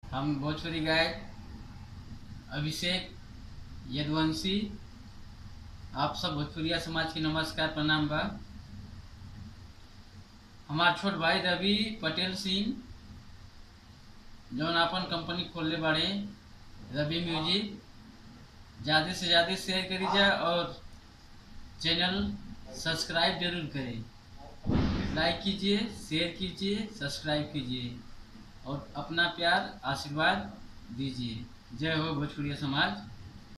हम भोजपुरी गायक अभिषेक यदुवंशी आप सब भोजपुरिया समाज की नमस्कार प्रणाम बा हमार छोट भाई रवि पटेल सिंह जौन आपन कंपनी खोलले बाड़े रवि म्यूजिक ज़्यादा से ज़्यादा शेयर करी जा और चैनल सब्सक्राइब जरूर करें लाइक कीजिए शेयर कीजिए सब्सक्राइब कीजिए और अपना प्यार आशीर्वाद दीजिए जय हो भोजपुरिया समाज